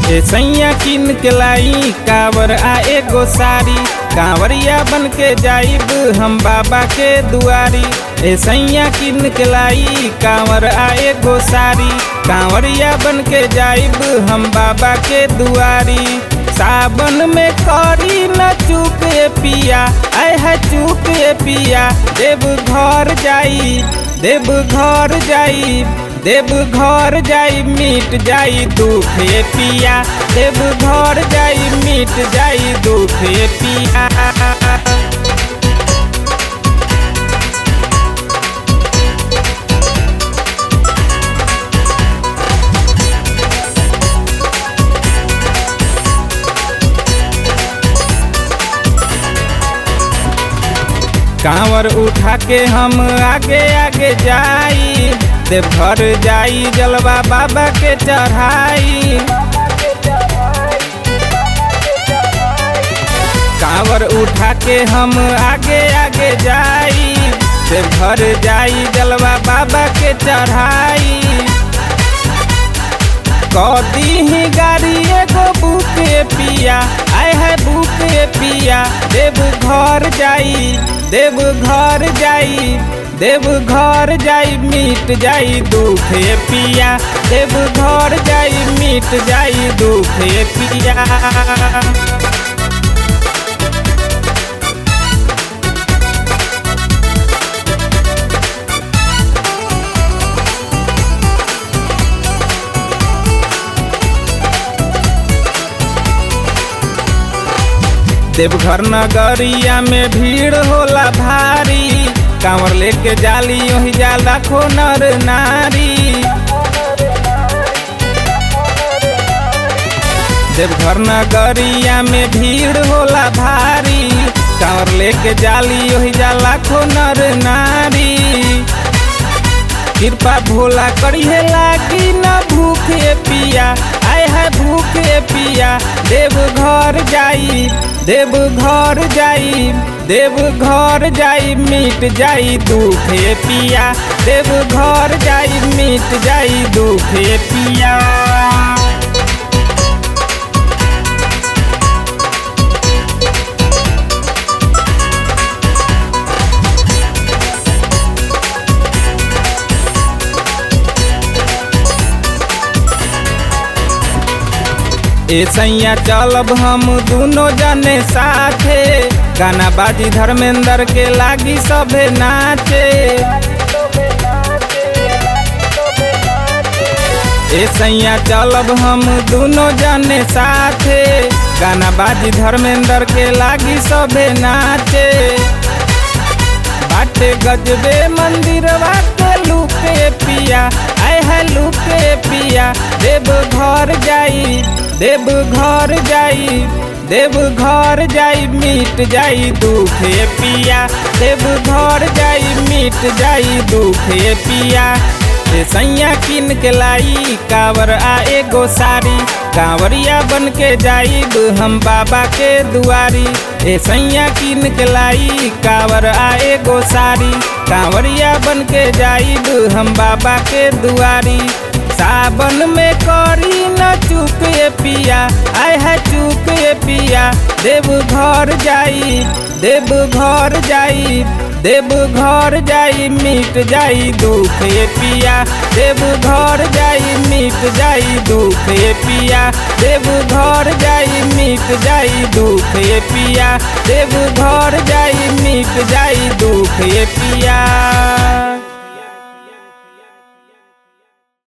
ए सैया किन के लाई कावर आ एगो साड़ी कांवरिया बन के जाइब हम बाबा के दुआरी ए सैया किन के लाई कांवर आ एगो साड़ी कांवरिया बन के जाइब हम बाबा के दुआरी सावन में करी न चूक ए पिया आय है चूक ए पिया देव घर जाई देव घर जाई देव घर जाई मिट जाई दुख ए पिया देव घर जाई मिट जाई दुख ए पिया कांवर उठा के हम आगे आगे जाई देवघर जाई जलवा बाबा के चढ़ाई कांवर उठा के हम आगे आगे जाई देवघर जाई जलवा बाबा के चढ़ाई कदी ही गाड़ी एगो बुके पिया आय है बुके पिया देव घर जाई देव घर जाई देव घर जाई मिट जाई दुख ए पिया देव घर जाई मिट जाई दुख ए पिया देवघर नगरिया में भीड़ होला भारी कांवर लेके जाली वही जाल लाखो नर नारी देवघर नगरिया में भीड़ होला भारी कांवर लेके जाली वही जाल लाखो नर नारी कृपा भोला करिए लागी न भूखे पिया आय है भूखे पिया देव घर जाई देव घर जाई देव घर जाई मिट जाई दुखे पिया देव घर जाई मिट जाई दुखे पिया ए सैया चलब हम दोनों जने साथे गाना बाजी धर्मेंद्र के लागी सभे नाचे ए सैया चलब हम दोनों जने साथे गाना बाजी धर्मेंद्र के लागी सभे नाचे बाटे गजबे मंदिरवा के लुके पिया आय है लुके पिया देव घर जाई देव घर जाई देव घर जाई मिट जाई दुखे पिया देव घर जाई मिट जाई दुखे पिया ए सैया किन के लाई कावर आ एगो साड़ी कांवरिया बन के जाइब हम बाबा के दुआरी ए सैया किन के लाई कावर आ एगो साड़ी कांवरिया बन के जाइब हम बाबा के दुआरी सावन में करी न चूक ए पिया आय है चूक ए पिया देव घर जाई देव घर जाई देव घर जाई मिट जाई दुख ए पिया देव घर जाई मिट जाई दुख ए पिया देव घर जाई मिट जाई दुख ए पिया देव घर जाई मिट जाई दुख ए पिया